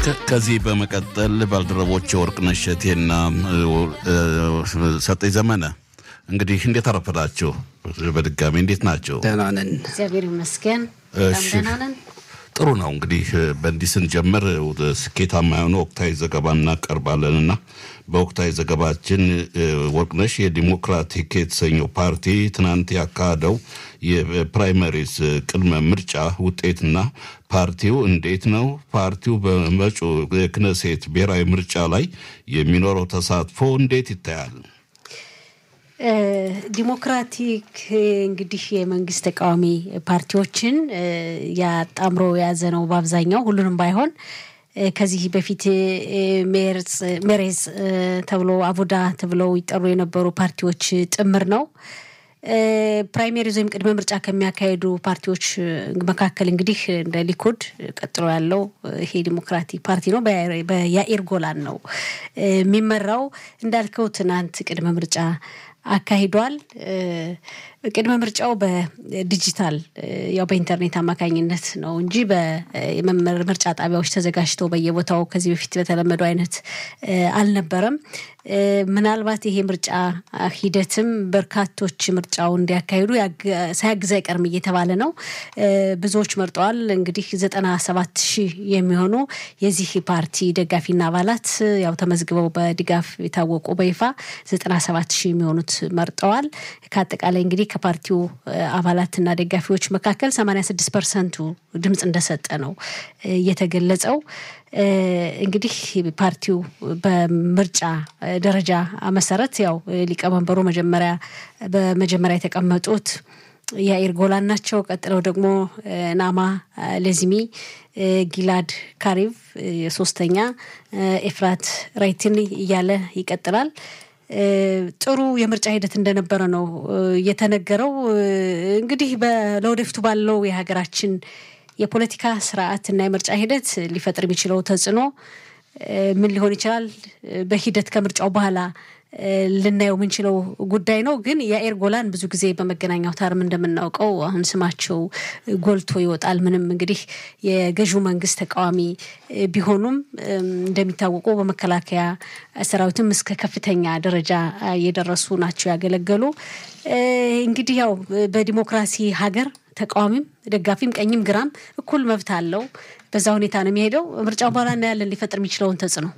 ከዚህ በመቀጠል ባልደረቦች ወርቅነሽ እሸቴና ሰጠኝ ዘመነ እንግዲህ እንዴት አረፈዳችሁ? በድጋሚ እንዴት ናቸው? ደህና ነን፣ እግዚአብሔር ይመስገን። እሺ። ደህና ነን። ጥሩ ነው። እንግዲህ በእንዲህ ስንጀምር ስኬታማ የሆነ ወቅታዊ ዘገባ እናቀርባለን እና በወቅታዊ ዘገባችን ወርቅነሽ የዲሞክራቲክ የተሰኘው ፓርቲ ትናንት ያካሄደው የፕራይመሪስ ቅድመ ምርጫ ውጤትና ፓርቲው እንዴት ነው ፓርቲው በመጪው የክነሴት ብሔራዊ ምርጫ ላይ የሚኖረው ተሳትፎ እንዴት ይታያል? ዲሞክራቲክ እንግዲህ የመንግስት ተቃዋሚ ፓርቲዎችን ያጣምሮ የያዘ ነው። በአብዛኛው ሁሉንም ባይሆን ከዚህ በፊት ሜሬዝ ተብሎ አቡዳ ተብለው ይጠሩ የነበሩ ፓርቲዎች ጥምር ነው። ፕራይሜሪዝ ወይም ቅድመ ምርጫ ከሚያካሄዱ ፓርቲዎች መካከል እንግዲህ እንደ ሊኩድ ቀጥሎ ያለው ይሄ ዲሞክራቲክ ፓርቲ ነው። በያኢር ጎላን ነው የሚመራው። እንዳልከው ትናንት ቅድመ ምርጫ አካሂዷል። ቅድመ ምርጫው በዲጂታል ያው በኢንተርኔት አማካኝነት ነው እንጂ በምርጫ ጣቢያዎች ተዘጋጅተው በየቦታው ከዚህ በፊት በተለመደው አይነት አልነበረም። ምናልባት ይሄ ምርጫ ሂደትም በርካቶች ምርጫው እንዲያካሂዱ ሳያግዝ አይቀርም እየተባለ ነው። ብዙዎች መርጠዋል። እንግዲህ ዘጠና ሰባት ሺህ የሚሆኑ የዚህ ፓርቲ ደጋፊና አባላት ያው ተመዝግበው በድጋፍ የታወቁ በይፋ ዘጠና ሰባት ሺህ የሚሆኑት መርጠዋል። ከአጠቃላይ እንግዲህ ከፓርቲው አባላትና ደጋፊዎች መካከል 86 ፐርሰንቱ ድምፅ እንደሰጠ ነው የተገለጸው። እንግዲህ ፓርቲው በምርጫ ደረጃ መሰረት ያው ሊቀመንበሩ መጀመሪያ በመጀመሪያ የተቀመጡት ያኢር ጎላን ናቸው። ቀጥለው ደግሞ ናማ ሌዝሚ፣ ጊላድ ካሪቭ ሶስተኛ፣ ኤፍራት ራይትን እያለ ይቀጥላል። ጥሩ የምርጫ ሂደት እንደነበረ ነው የተነገረው። እንግዲህ ለወደፊቱ ባለው የሀገራችን የፖለቲካ ስርዓት እና የምርጫ ሂደት ሊፈጥር የሚችለው ተጽዕኖ ምን ሊሆን ይችላል? በሂደት ከምርጫው በኋላ ልናየው የምንችለው ጉዳይ ነው። ግን የአኤር ጎላን ብዙ ጊዜ በመገናኛ አውታርም እንደምናውቀው አሁን ስማቸው ጎልቶ ይወጣል። ምንም እንግዲህ የገዢው መንግስት ተቃዋሚ ቢሆኑም እንደሚታወቁ በመከላከያ ሰራዊትም እስከ ከፍተኛ ደረጃ የደረሱ ናቸው ያገለገሉ። እንግዲህ ያው በዲሞክራሲ ሀገር ተቃዋሚም ደጋፊም ቀኝም ግራም እኩል መብት አለው። በዛ ሁኔታ ነው የሚሄደው። ምርጫው በኋላ እናያለን ሊፈጥር የሚችለውን ተጽዕኖ።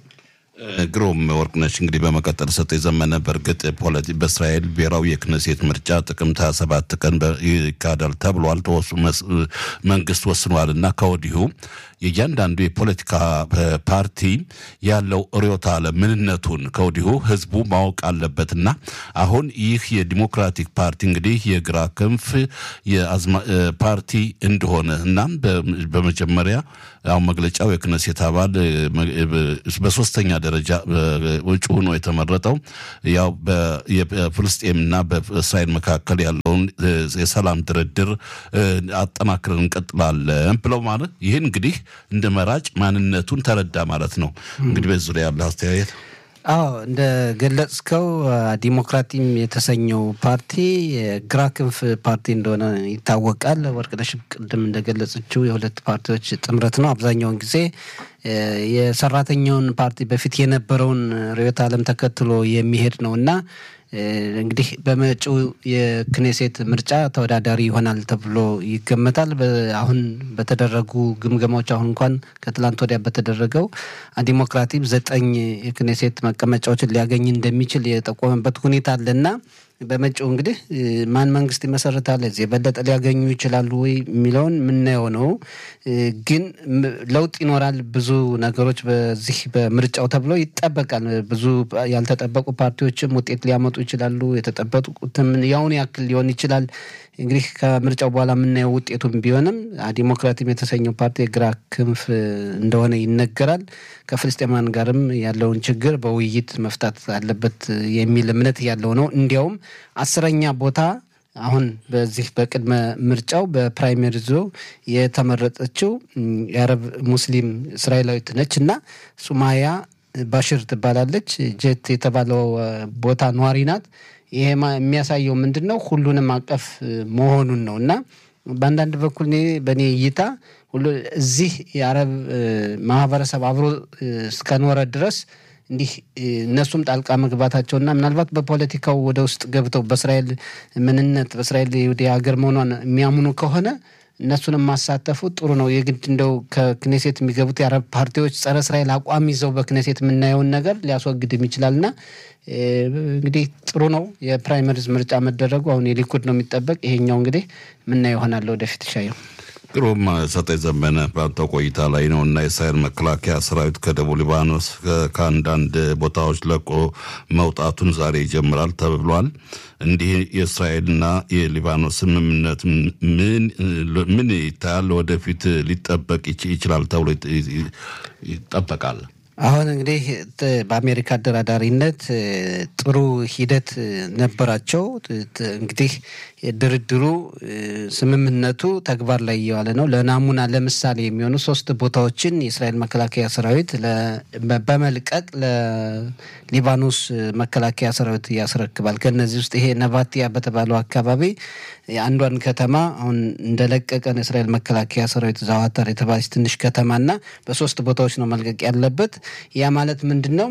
ግሩም ወርቅነሽ፣ እንግዲህ በመቀጠል ሰጠኝ ዘመነ፣ በእርግጥ ፖለቲ በእስራኤል ብሔራዊ የክነሴት ምርጫ ጥቅምት ሀያ ሰባት ቀን ይካሄዳል ተብሏል። መንግስት ወስኗል እና ከወዲሁ የእያንዳንዱ የፖለቲካ ፓርቲ ያለው ርዕዮተ ዓለም ምንነቱን ከወዲሁ ህዝቡ ማወቅ አለበትና አሁን ይህ የዲሞክራቲክ ፓርቲ እንግዲህ የግራ ክንፍ ፓርቲ እንደሆነ እናም በመጀመሪያ አሁን መግለጫው የክነሴት አባል በሶስተኛ ደረጃ ውጭ ሆኖ የተመረጠው ያው በፍልስጤምና በእስራኤል መካከል ያለውን የሰላም ድርድር አጠናክረን እንቀጥላለን ብለው ማለት ይህን እንግዲህ እንደ መራጭ ማንነቱን ተረዳ ማለት ነው። እንግዲህ በዚህ ዙሪያ ያለ አስተያየት አዎ እንደ ገለጽከው ዲሞክራቲም የተሰኘው ፓርቲ የግራ ክንፍ ፓርቲ እንደሆነ ይታወቃል። ወርቅነሽ ቅድም እንደገለጸችው የሁለት ፓርቲዎች ጥምረት ነው። አብዛኛውን ጊዜ የሰራተኛውን ፓርቲ በፊት የነበረውን ርዕዮተ ዓለም ተከትሎ የሚሄድ ነው እና እንግዲህ በመጪው የክኔሴት ምርጫ ተወዳዳሪ ይሆናል ተብሎ ይገመታል። አሁን በተደረጉ ግምገማዎች አሁን እንኳን ከትላንት ወዲያ በተደረገው ዲሞክራቲም ዘጠኝ የክኔሴት መቀመጫዎችን ሊያገኝ እንደሚችል የጠቆመበት ሁኔታ አለና በመጪው እንግዲህ ማን መንግስት ይመሰርታል፣ እዚህ የበለጠ ሊያገኙ ይችላሉ ወይ የሚለውን የምናየው ነው። ግን ለውጥ ይኖራል። ብዙ ነገሮች በዚህ በምርጫው ተብሎ ይጠበቃል። ብዙ ያልተጠበቁ ፓርቲዎችም ውጤት ሊያመጡ ይችላሉ። የተጠበቁትም ያውን ያክል ሊሆን ይችላል። እንግዲህ ከምርጫው በኋላ የምናየው ውጤቱም ቢሆንም ዲሞክራቲም የተሰኘው ፓርቲ የግራ ክንፍ እንደሆነ ይነገራል። ከፍልስጤማን ጋርም ያለውን ችግር በውይይት መፍታት አለበት የሚል እምነት ያለው ነው። እንዲያውም አስረኛ ቦታ አሁን በዚህ በቅድመ ምርጫው በፕራይመሪዞ የተመረጠችው የአረብ ሙስሊም እስራኤላዊት ነች እና ሱማያ ባሽር ትባላለች። ጀት የተባለው ቦታ ነዋሪ ናት። ይሄ የሚያሳየው ምንድን ነው? ሁሉንም አቀፍ መሆኑን ነው እና በአንዳንድ በኩል እኔ በእኔ እይታ ሁሉ እዚህ የአረብ ማህበረሰብ አብሮ እስከኖረ ድረስ እንዲህ እነሱም ጣልቃ መግባታቸውና ምናልባት በፖለቲካው ወደ ውስጥ ገብተው በእስራኤል ምንነት በእስራኤል ወደ ሀገር መሆኗን የሚያምኑ ከሆነ እነሱንም ማሳተፉ ጥሩ ነው። የግድ እንደው ከክኔሴት የሚገቡት የአረብ ፓርቲዎች ጸረ እስራኤል አቋም ይዘው በክኔሴት የምናየውን ነገር ሊያስወግድም ይችላልና እንግዲህ ጥሩ ነው የፕራይመሪዝ ምርጫ መደረጉ። አሁን የሊኩድ ነው የሚጠበቅ። ይሄኛው እንግዲህ ምናየው ይሆናል ወደፊት ይሻየው። ግሩም ሰጠኝ ዘመነ በአንተ ቆይታ ላይ ነው እና የእስራኤል መከላከያ ሰራዊት ከደቡብ ሊባኖስ ከአንዳንድ ቦታዎች ለቆ መውጣቱን ዛሬ ይጀምራል ተብሏል። እንዲህ የእስራኤልና የሊባኖስ ስምምነት ምን ይታያል? ወደፊት ሊጠበቅ ይችላል ተብሎ ይጠበቃል። አሁን እንግዲህ በአሜሪካ አደራዳሪነት ጥሩ ሂደት ነበራቸው። እንግዲህ ድርድሩ ስምምነቱ ተግባር ላይ እየዋለ ነው። ለናሙና ለምሳሌ የሚሆኑ ሶስት ቦታዎችን የእስራኤል መከላከያ ሰራዊት በመልቀቅ ለሊባኖስ መከላከያ ሰራዊት ያስረክባል። ከነዚህ ውስጥ ይሄ ነቫቲያ በተባለው አካባቢ አንዷን ከተማ አሁን እንደለቀቀ ነው የእስራኤል መከላከያ ሰራዊት ዛዋታር የተባለች ትንሽ ከተማና በሶስት ቦታዎች ነው መልቀቅ ያለበት። ያ ማለት ምንድን ነው?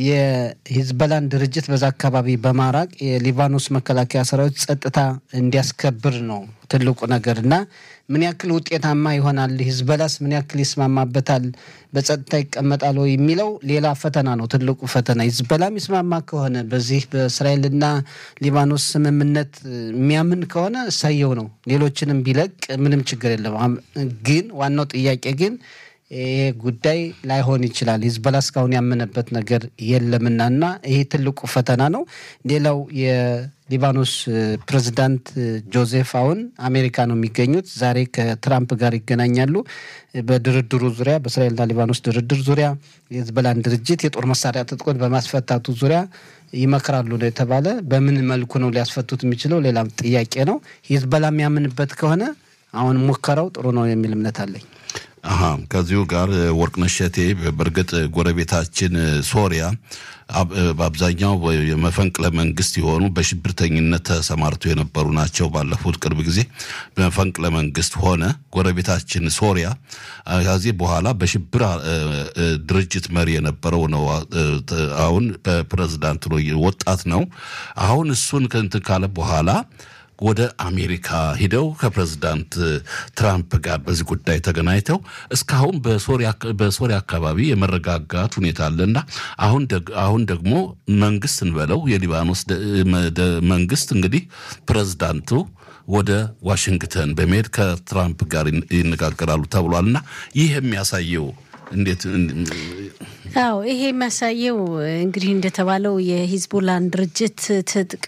የሂዝበላን ድርጅት በዛ አካባቢ በማራቅ የሊባኖስ መከላከያ ሰራዊት ጸጥታ እንዲያስከብር ነው ትልቁ ነገር እና ምን ያክል ውጤታማ ይሆናል፣ ሂዝበላስ ምን ያክል ይስማማበታል፣ በጸጥታ ይቀመጣል ወይ የሚለው ሌላ ፈተና ነው። ትልቁ ፈተና ሂዝበላም ይስማማ ከሆነ በዚህ በእስራኤልና ሊባኖስ ስምምነት የሚያምን ከሆነ እሳየው ነው። ሌሎችንም ቢለቅ ምንም ችግር የለም። ግን ዋናው ጥያቄ ግን ይሄ ጉዳይ ላይሆን ይችላል። ሂዝበላ እስካሁን ያመነበት ነገር የለምና እና ይሄ ትልቁ ፈተና ነው። ሌላው የሊባኖስ ፕሬዚዳንት ጆዜፍ አውን አሜሪካ ነው የሚገኙት። ዛሬ ከትራምፕ ጋር ይገናኛሉ። በድርድሩ ዙሪያ በእስራኤልና ሊባኖስ ድርድር ዙሪያ የሂዝበላን ድርጅት የጦር መሳሪያ ትጥቆን በማስፈታቱ ዙሪያ ይመክራሉ ነው የተባለ። በምን መልኩ ነው ሊያስፈቱት የሚችለው ሌላም ጥያቄ ነው። ሂዝበላ የሚያምንበት ከሆነ አሁን ሙከራው ጥሩ ነው የሚል እምነት አለኝ። አሀ ከዚሁ ጋር ወርቅነሽ እሸቴ በእርግጥ ጎረቤታችን ሶሪያ በአብዛኛው የመፈንቅለ መንግስት የሆኑ በሽብርተኝነት ተሰማርተው የነበሩ ናቸው። ባለፉት ቅርብ ጊዜ በመፈንቅለ መንግስት ሆነ ጎረቤታችን ሶሪያ ከዚህ በኋላ በሽብር ድርጅት መሪ የነበረው ነው። አሁን በፕሬዝዳንት ነው ወጣት ነው። አሁን እሱን ከእንትን ካለ በኋላ ወደ አሜሪካ ሂደው ከፕሬዝዳንት ትራምፕ ጋር በዚህ ጉዳይ ተገናኝተው እስካሁን በሶሪያ አካባቢ የመረጋጋት ሁኔታ አለና አሁን ደግሞ መንግስት እንበለው የሊባኖስ መንግስት እንግዲህ ፕሬዝዳንቱ ወደ ዋሽንግተን በመሄድ ከትራምፕ ጋር ይነጋገራሉ ተብሏልና ይህ የሚያሳየው እንዴት አዎ ይሄ የሚያሳየው እንግዲህ እንደተባለው የሂዝቦላን ድርጅት ትጥቅ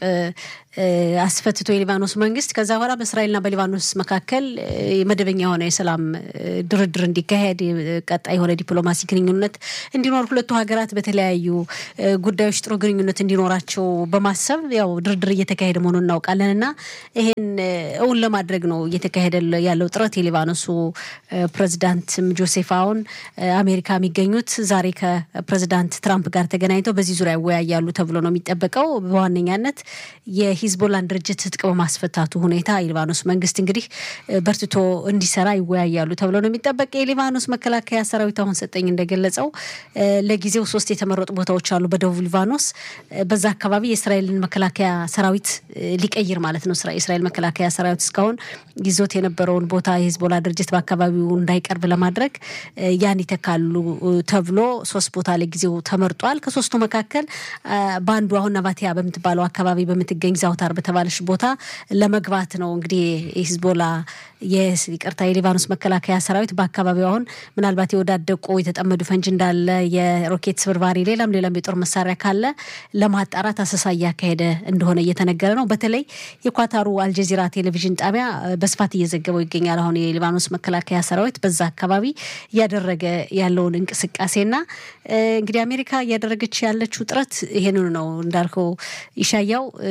አስፈትቶ የሊባኖስ መንግስት ከዛ በኋላ በእስራኤልና በሊባኖስ መካከል መደበኛ የሆነ የሰላም ድርድር እንዲካሄድ ቀጣይ የሆነ ዲፕሎማሲ ግንኙነት እንዲኖር ሁለቱ ሀገራት በተለያዩ ጉዳዮች ጥሩ ግንኙነት እንዲኖራቸው በማሰብ ያው ድርድር እየተካሄደ መሆኑን እናውቃለን እና ይሄን እውን ለማድረግ ነው እየተካሄደ ያለው ጥረት። የሊባኖሱ ፕሬዚዳንትም ጆሴፍ አውን አሜሪካ የሚገኙት ዛሬ ከፕሬዚዳንት ትራምፕ ጋር ተገናኝተው በዚህ ዙሪያ ይወያያሉ ተብሎ ነው የሚጠበቀው በዋነኛነት የሂዝቦላን ድርጅት ትጥቅ በማስፈታቱ ሁኔታ የሊባኖስ መንግስት እንግዲህ በርትቶ እንዲሰራ ይወያያሉ ተብሎ ነው የሚጠበቅ። የሊባኖስ መከላከያ ሰራዊት አሁን ሰጠኝ እንደገለጸው ለጊዜው ሶስት የተመረጡ ቦታዎች አሉ በደቡብ ሊባኖስ። በዛ አካባቢ የእስራኤልን መከላከያ ሰራዊት ሊቀይር ማለት ነው። የእስራኤል መከላከያ ሰራዊት እስካሁን ይዞት የነበረውን ቦታ የሂዝቦላ ድርጅት በአካባቢው እንዳይቀርብ ለማድረግ ያን ይተካሉ ተብሎ ሶስት ቦታ ለጊዜው ተመርጧል። ከሶስቱ መካከል በአንዱ አሁን ነቫቲያ በምትባለው አካባቢ በምትገኝ ዛውታር በተባለች ቦታ ለመግባት ነው እንግዲህ የሂዝቦላ ይቅርታ የሊባኖስ መከላከያ ሰራዊት በአካባቢው አሁን ምናልባት የወዳደቁ የተጠመዱ ፈንጅ እንዳለ የሮኬት ስብርባሪ፣ ሌላም ሌላም የጦር መሳሪያ ካለ ለማጣራት አሰሳ እያካሄደ እንደሆነ እየተነገረ ነው። በተለይ የኳታሩ አልጀዚራ ቴሌቪዥን ጣቢያ በስፋት እየዘገበው ይገኛል። አሁን የሊባኖስ መከላከያ ሰራዊት በዛ አካባቢ እያደረገ ያለውን እንቅስቃሴና እንግዲህ አሜሪካ እያደረገች ያለችው ጥረት ይሄንኑ ነው እንዳልከው ይሻያው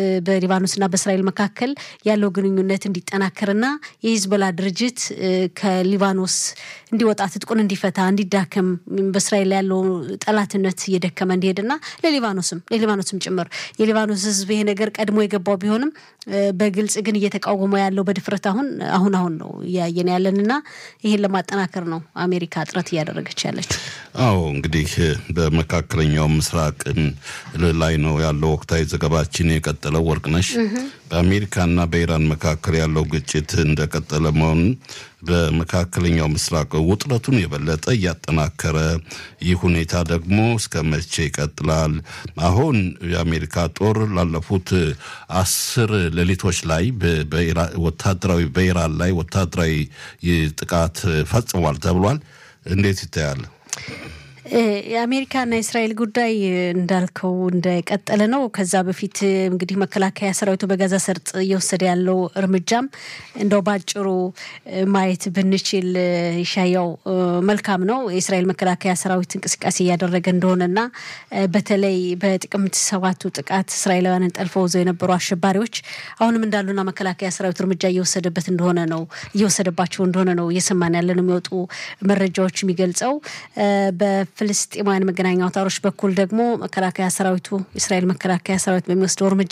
በሊባኖስና በእስራኤል መካከል ያለው ግንኙነት እንዲጠናከርና የሂዝቦላ ድርጅት ከሊባኖስ እንዲወጣ ትጥቁን እንዲፈታ እንዲዳከም በእስራኤል ያለው ጠላትነት እየደከመ እንዲሄድና ለሊባኖስም ለሊባኖስም ጭምር የሊባኖስ ሕዝብ ይሄ ነገር ቀድሞ የገባው ቢሆንም በግልጽ ግን እየተቃወመ ያለው በድፍረት አሁን አሁን አሁን ነው እያየን ያለንና ይህን ለማጠናከር ነው አሜሪካ ጥረት እያደረገች ያለችው። አዎ እንግዲህ በመካከለኛው ምስራቅ ላይ ነው ያለው ወቅታዊ ዘገባችን የቀጠለው። ወርቅነሽ በአሜሪካና በኢራን መካከል ያለው ግጭት እንደቀጠለ መሆኑን በመካከለኛው ምስራቅ ውጥረቱን የበለጠ እያጠናከረ ይህ ሁኔታ ደግሞ እስከ መቼ ይቀጥላል? አሁን የአሜሪካ ጦር ላለፉት አስር ሌሊቶች ላይ ወታደራዊ በኢራን ላይ ወታደራዊ ጥቃት ፈጽሟል ተብሏል። እንዴት ይታያል? የአሜሪካና የእስራኤል ጉዳይ እንዳልከው እንደቀጠለ ነው። ከዛ በፊት እንግዲህ መከላከያ ሰራዊቱ በጋዛ ሰርጥ እየወሰደ ያለው እርምጃም እንደው ባጭሩ ማየት ብንችል ይሻያው መልካም ነው። የእስራኤል መከላከያ ሰራዊት እንቅስቃሴ እያደረገ እንደሆነና በተለይ በጥቅምት ሰባቱ ጥቃት እስራኤላውያንን ጠልፈው ይዘው የነበሩ አሸባሪዎች አሁንም እንዳሉና መከላከያ ሰራዊቱ እርምጃ እየወሰደበት እንደሆነ ነው እየወሰደባቸው እንደሆነ ነው እየሰማን ያለን የሚወጡ መረጃዎች የሚገልጸው ፍልስጤማውያን መገናኛ አውታሮች በኩል ደግሞ መከላከያ ሰራዊቱ የእስራኤል መከላከያ ሰራዊት በሚወስደው እርምጃ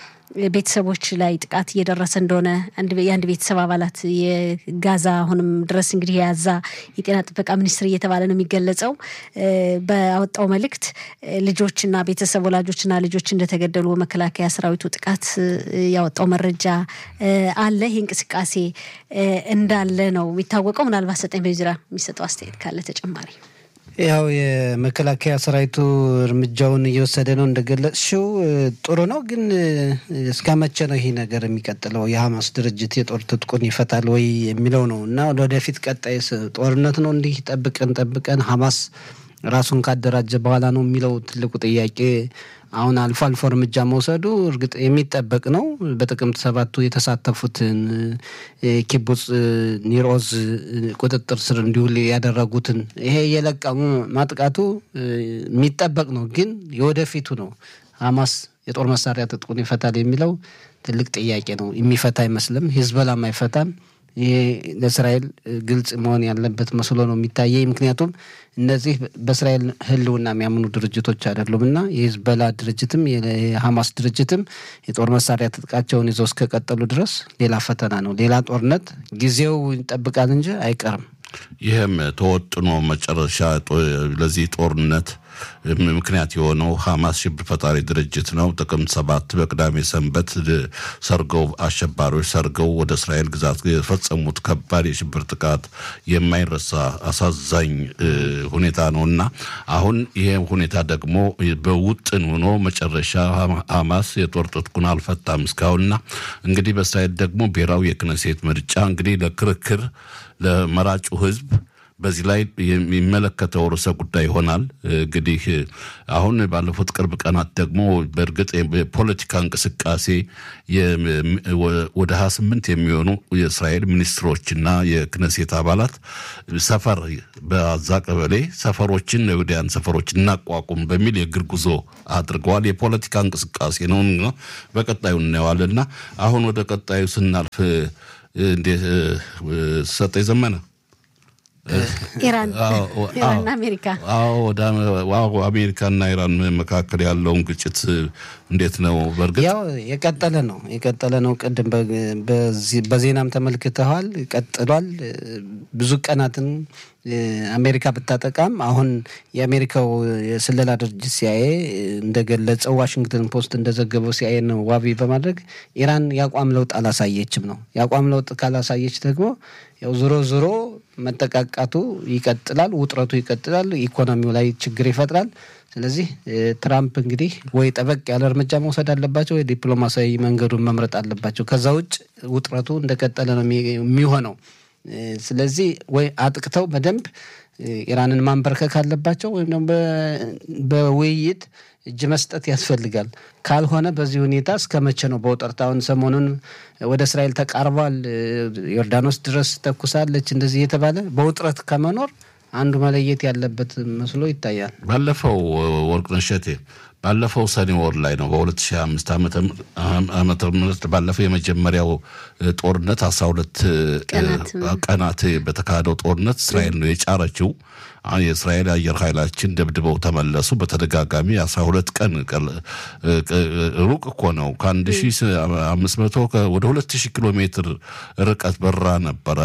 ቤተሰቦች ላይ ጥቃት እየደረሰ እንደሆነ የአንድ ቤተሰብ አባላት የጋዛ አሁንም ድረስ እንግዲህ የያዛ የጤና ጥበቃ ሚኒስትር እየተባለ ነው የሚገለጸው። በአወጣው መልእክት ልጆችና ቤተሰብ ወላጆችና ልጆች እንደተገደሉ መከላከያ ሰራዊቱ ጥቃት ያወጣው መረጃ አለ። ይህ እንቅስቃሴ እንዳለ ነው የሚታወቀው። ምናልባት ሰጠኝ በዚህ ዙሪያ የሚሰጠው አስተያየት ካለ ተጨማሪ ያው የመከላከያ ሰራዊቱ እርምጃውን እየወሰደ ነው እንደገለጽሽው ጥሩ ነው። ግን እስከ መቼ ነው ይህ ነገር የሚቀጥለው? የሀማስ ድርጅት የጦር ትጥቁን ይፈታል ወይ የሚለው ነው እና ወደፊት ቀጣይ ጦርነት ነው እንዲህ ጠብቀን ጠብቀን ሀማስ ራሱን ካደራጀ በኋላ ነው የሚለው ትልቁ ጥያቄ። አሁን አልፎ አልፎ እርምጃ መውሰዱ እርግጥ የሚጠበቅ ነው። በጥቅምት ሰባቱ የተሳተፉትን ኪቡጽ ኒሮዝ ቁጥጥር ስር እንዲውል ያደረጉትን ይሄ እየለቀሙ ማጥቃቱ የሚጠበቅ ነው። ግን የወደፊቱ ነው። ሀማስ የጦር መሳሪያ ትጥቁን ይፈታል የሚለው ትልቅ ጥያቄ ነው። የሚፈታ አይመስልም። ሂዝቦላም አይፈታም። ይሄ ለእስራኤል ግልጽ መሆን ያለበት መስሎ ነው የሚታየኝ። ምክንያቱም እነዚህ በእስራኤል ሕልውና የሚያምኑ ድርጅቶች አይደሉም እና የሂዝቦላ ድርጅትም የሀማስ ድርጅትም የጦር መሳሪያ ትጥቃቸውን ይዘው እስከቀጠሉ ድረስ ሌላ ፈተና ነው፣ ሌላ ጦርነት ጊዜው ይጠብቃል እንጂ አይቀርም። ይህም ተወጥኖ መጨረሻ ለዚህ ጦርነት ምክንያት የሆነው ሀማስ ሽብር ፈጣሪ ድርጅት ነው። ጥቅምት ሰባት በቅዳሜ ሰንበት ሰርገው አሸባሪዎች ሰርገው ወደ እስራኤል ግዛት የፈጸሙት ከባድ የሽብር ጥቃት የማይረሳ አሳዛኝ ሁኔታ ነው እና አሁን ይሄ ሁኔታ ደግሞ በውጥን ሆኖ መጨረሻ ሀማስ የጦር ትጥቁን አልፈታም እስካሁንና እንግዲህ በእስራኤል ደግሞ ብሔራዊ የክነሴት ምርጫ እንግዲህ ለክርክር ለመራጩ ህዝብ በዚህ ላይ የሚመለከተው ርዕሰ ጉዳይ ይሆናል። እንግዲህ አሁን ባለፉት ቅርብ ቀናት ደግሞ በእርግጥ የፖለቲካ እንቅስቃሴ ወደ ሀያ ስምንት የሚሆኑ የእስራኤል ሚኒስትሮችና የክነሴት አባላት ሰፈር በአዛ ቀበሌ ሰፈሮችን የወዲያን ሰፈሮች እናቋቁም በሚል የእግር ጉዞ አድርገዋል። የፖለቲካ እንቅስቃሴ ነው። በቀጣዩ እናየዋልና አሁን ወደ ቀጣዩ ስናልፍ እንዴት ሰጠ ዘመነ ኢራን ኢራንና አሜሪካ ወደ አሜሪካና ኢራን መካከል ያለውን ግጭት እንዴት ነው? በእርግጥ ያው የቀጠለ ነው የቀጠለ ነው። ቅድም በዜናም ተመልክተዋል። ቀጥሏል። ብዙ ቀናትን አሜሪካ ብታጠቃም አሁን የአሜሪካው የስለላ ድርጅት ሲአይኤ እንደገለጸው ዋሽንግተን ፖስት እንደዘገበው ሲአይኤ ነው ዋቢ በማድረግ ኢራን የአቋም ለውጥ አላሳየችም ነው። የአቋም ለውጥ ካላሳየች ደግሞ ያው ዞሮ ዞሮ መጠቃቃቱ ይቀጥላል፣ ውጥረቱ ይቀጥላል፣ ኢኮኖሚው ላይ ችግር ይፈጥራል። ስለዚህ ትራምፕ እንግዲህ ወይ ጠበቅ ያለ እርምጃ መውሰድ አለባቸው፣ ወይ ዲፕሎማሲያዊ መንገዱን መምረጥ አለባቸው። ከዛ ውጭ ውጥረቱ እንደቀጠለ ነው የሚሆነው። ስለዚህ ወይ አጥቅተው በደንብ ኢራንን ማንበርከክ አለባቸው ወይም ደግሞ በውይይት እጅ መስጠት ያስፈልጋል። ካልሆነ በዚህ ሁኔታ እስከ መቼ ነው በውጥረት? አሁን ሰሞኑን ወደ እስራኤል ተቃርቧል፣ ዮርዳኖስ ድረስ ተኩሳለች፣ እንደዚህ የተባለ በውጥረት ከመኖር አንዱ መለየት ያለበት መስሎ ይታያል። ባለፈው ወርቅነሽ እሸቴ ባለፈው ሰኔ ወር ላይ ነው በ2005 ዓመተ ምህረት ባለፈው የመጀመሪያው ጦርነት 12 ቀናት በተካሄደው ጦርነት እስራኤል ነው የጫረችው። የእስራኤል አየር ኃይላችን ደብድበው ተመለሱ። በተደጋጋሚ 12 ቀን ሩቅ እኮ ነው። ከ1500 ወደ 2000 ኪሎ ሜትር ርቀት በራ ነበረ።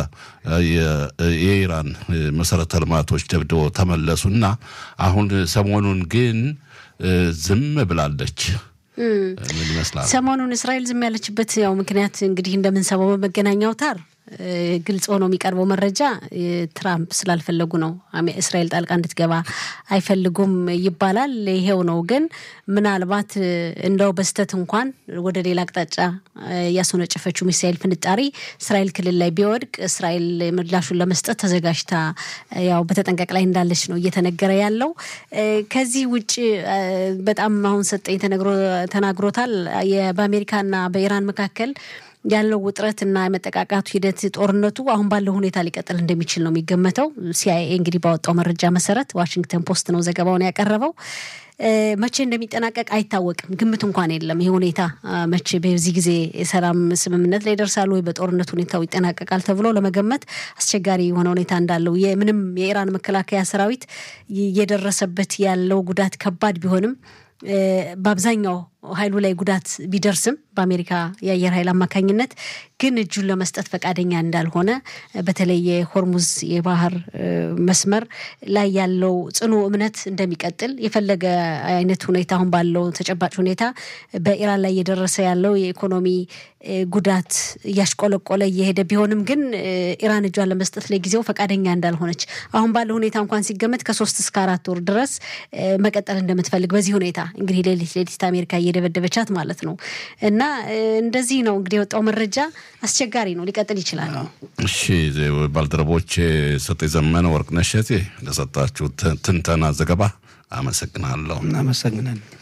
የኢራን መሰረተ ልማቶች ደብድበው ተመለሱ እና አሁን ሰሞኑን ግን ዝም ብላለች። ምን ይመስላል? ሰሞኑን እስራኤል ዝም ያለችበት ያው ምክንያት እንግዲህ እንደምንሰማው በመገናኛ አውታር ግልጽ ሆኖ የሚቀርበው መረጃ ትራምፕ ስላልፈለጉ ነው። እስራኤል ጣልቃ እንድትገባ አይፈልጉም ይባላል። ይሄው ነው። ግን ምናልባት እንደው በስተት እንኳን ወደ ሌላ አቅጣጫ ያስወነጨፈችው ሚሳኤል ፍንጣሪ እስራኤል ክልል ላይ ቢወድቅ እስራኤል ምላሹን ለመስጠት ተዘጋጅታ ያው በተጠንቀቅ ላይ እንዳለች ነው እየተነገረ ያለው። ከዚህ ውጭ በጣም አሁን ሰጠኝ ተናግሮታል በአሜሪካና በኢራን መካከል ያለው ውጥረት እና የመጠቃቃቱ ሂደት ጦርነቱ አሁን ባለው ሁኔታ ሊቀጥል እንደሚችል ነው የሚገመተው። ሲአይኤ እንግዲህ ባወጣው መረጃ መሰረት ዋሽንግተን ፖስት ነው ዘገባውን ያቀረበው። መቼ እንደሚጠናቀቅ አይታወቅም፣ ግምት እንኳን የለም። ይህ ሁኔታ መቼ በዚህ ጊዜ የሰላም ስምምነት ላይ ይደርሳሉ ወይ በጦርነት ሁኔታው ይጠናቀቃል ተብሎ ለመገመት አስቸጋሪ የሆነ ሁኔታ እንዳለው ምንም የኢራን መከላከያ ሰራዊት እየደረሰበት ያለው ጉዳት ከባድ ቢሆንም በአብዛኛው ኃይሉ ላይ ጉዳት ቢደርስም በአሜሪካ የአየር ኃይል አማካኝነት ግን እጁን ለመስጠት ፈቃደኛ እንዳልሆነ በተለይ የሆርሙዝ የባህር መስመር ላይ ያለው ጽኑ እምነት እንደሚቀጥል የፈለገ አይነት ሁኔታ አሁን ባለው ተጨባጭ ሁኔታ በኢራን ላይ እየደረሰ ያለው የኢኮኖሚ ጉዳት እያሽቆለቆለ እየሄደ ቢሆንም ግን ኢራን እጇን ለመስጠት ለጊዜው ፈቃደኛ እንዳልሆነች አሁን ባለው ሁኔታ እንኳን ሲገመት ከሶስት እስከ አራት ወር ድረስ መቀጠል እንደምትፈልግ በዚህ ሁኔታ እንግዲህ ሌሊት ሌሊት አሜሪካ እየደበደበቻት ማለት ነው። እና እንደዚህ ነው እንግዲህ የወጣው መረጃ አስቸጋሪ ነው፣ ሊቀጥል ይችላል። እሺ ባልደረቦች ሰጤ ዘመነ ወርቅነሽ እቴ ለሰጣችሁ ትንተና ዘገባ አመሰግናለሁ። እናመሰግናለን።